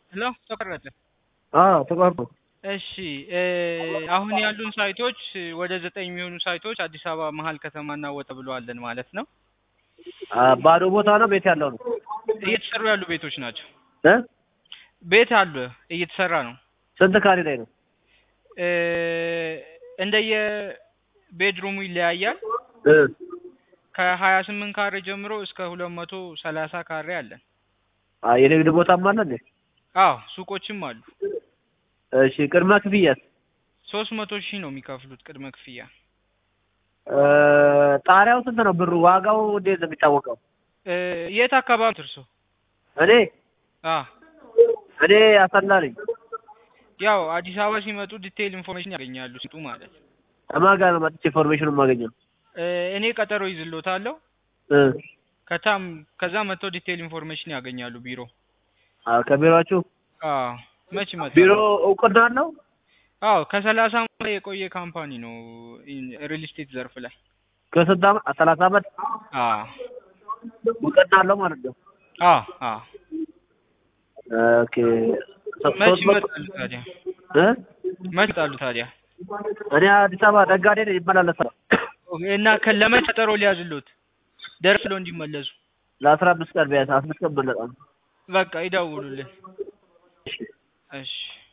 ሄሎ ተቆረጠ። አዎ ተቋርጦ እሺ እ አሁን ያሉን ሳይቶች ወደ ዘጠኝ የሚሆኑ ሳይቶች አዲስ አበባ መሀል ከተማ እናወጣ ብለዋለን ማለት ነው። አ፣ ባዶ ቦታ ነው ቤት ያለው ነው እየተሰሩ ያሉ ቤቶች ናቸው። እ ቤት አለ እየተሰራ ነው። ስንት ካሬ ላይ ነው? እ እንደየ ቤድሩሙ ይለያያል። እ ከሀያ ስምንት ካሬ ጀምሮ እስከ ሁለት መቶ ሰላሳ ካሬ አለን። አ የንግድ ቦታም አለ እንዴ? አዎ ሱቆችም አሉ። እሺ ቅድመ ክፍያስ? ሶስት መቶ ሺህ ነው የሚከፍሉት ቅድመ ክፍያ። እ ጣሪያው ስንት ነው ብሩ? ዋጋው እንዴት ነው የሚታወቀው? እ የት አካባቢ ትርሶ? እኔ አ እኔ አሰላ ነኝ። ያው አዲስ አበባ ሲመጡ ዲቴይል ኢንፎርሜሽን ያገኛሉ ሲጡ ማለት ከማን ጋር ነው መጥቼ ኢንፎርሜሽን የማገኘው? እ እኔ ቀጠሮ ይዝሎታለሁ። እ ከታም ከዛ መጥተው ዲቴይል ኢንፎርሜሽን ያገኛሉ ቢሮ። አ ከቢሮአችሁ አዎ መች ይመጣሉ? ቢሮ እውቅና አለው? አዎ ከሰላሳ ዓመት የቆየ ካምፓኒ ነው ሪል ስቴት ዘርፍ ላይ። ከስንት ዓመት? ሰላሳ ዓመት አዎ እውቅና አለው ማለት ነው። አዎ አዎ ኦኬ ሶ- መች ሶስት መቶ ይመጣሉ ታዲያ? እ መች ይመጣሉ ታዲያ? እኔ አዲስ አበባ ነጋዴ ነኝ ይመላለሳል እና ከለመች ቀጠሮ ሊያዝሉት ደርሰው እንዲመለሱ ለአስራ አምስት ቀን ቢያንስ አምስት ቀን መለጣ በቃ ይደውሉልን። እሺ